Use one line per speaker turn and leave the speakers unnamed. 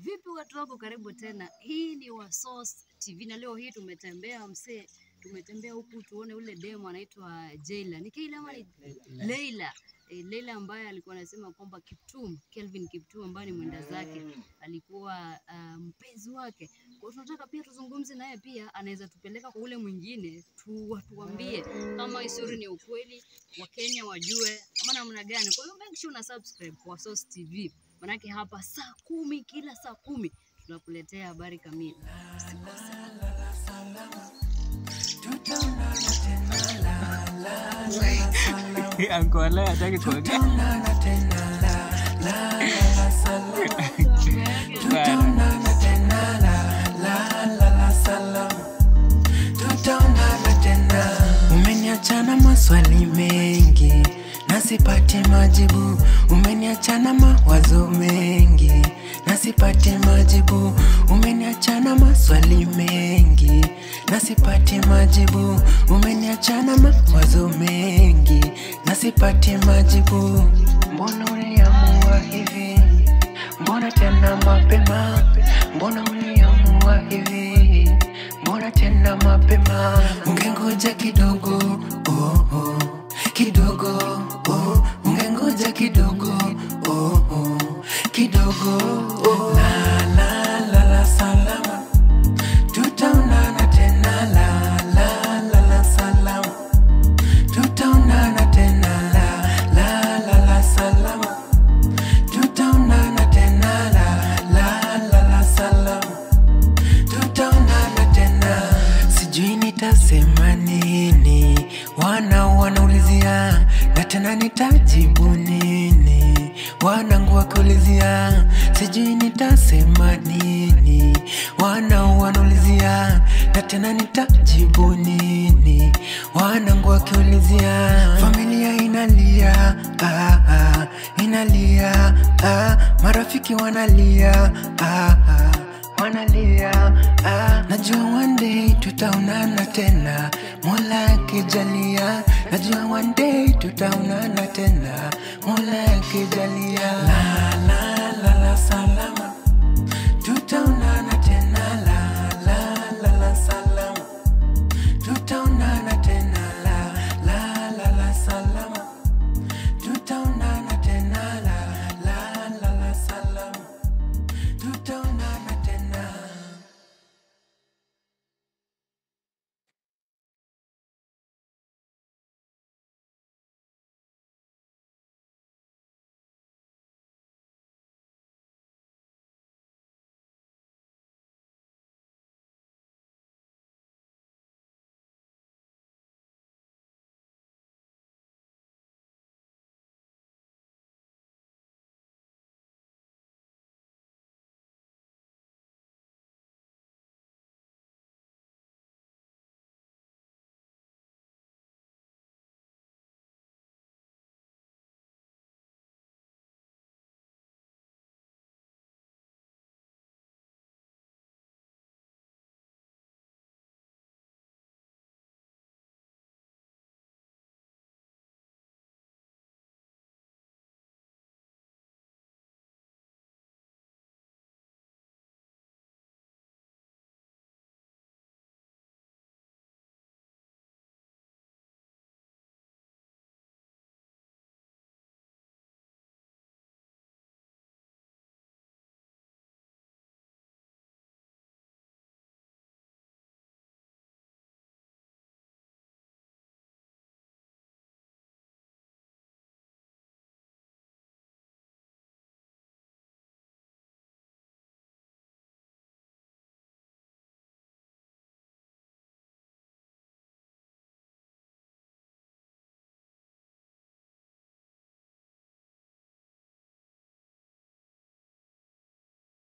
Vipi watu wako, karibu tena. Hii ni Wasource TV na leo hii tumetembea msee, tumetembea huku tuone ule demo anaitwa Jayla. Ni Kayla ama ni Leila? E, Leila ambaye alikuwa anasema kwamba Kiptum, Kelvin Kiptum ambaye ni mwenda zake alikuwa uh, mpenzi wake. Kwa hiyo tunataka pia tuzungumze naye, pia anaweza tupeleka kwa ule mwingine tu, tuambie kama hii story ni ukweli, Wakenya wajue ama namna gani. Kwa hiyo make sure una subscribe kwa Source TV, manake hapa saa kumi kila saa kumi tunakuletea habari kamili. Usikose.
Ankola hataki kuongea. Bana.
tutaonana tena. Umeniachana maswali mengi na sipati majibu, umeniachana mawazo mengi na sipati majibu, umeniachana maswali mengi na sipati majibu, umeniachana mawazo mengi na sipati majibu. Mbona uliamua hivi? Mbona tena mapema? Mbona uliamua hivi? Mbona tena mapema? Ungengoja kidogo, oh, oh, kidogo, oh, ungengoja kidogo, oh, oh, kidogo, oh. La, la, la, la, salama, tutaonana tena, la, la, la, la, salama, tutaonana tena, la, la, la, la, salama, tutaonana tena, la, la, la, la, salama tutaonana tena, sijui nitasema nini, wana wanaulizia na tena nitajibu nini, wanangu wakiulizia, sijui nitasema nini, wana wanaulizia na tena nitajibu nini, wanangu wakiulizia, familia inalia ah, ah, inalia ah, marafiki wanalia ah, ah wanalia ah. Najua one day tutaonana tena, Mola akijalia. Najua one day tutaonana tena, Mola akijalia. La la la la salama,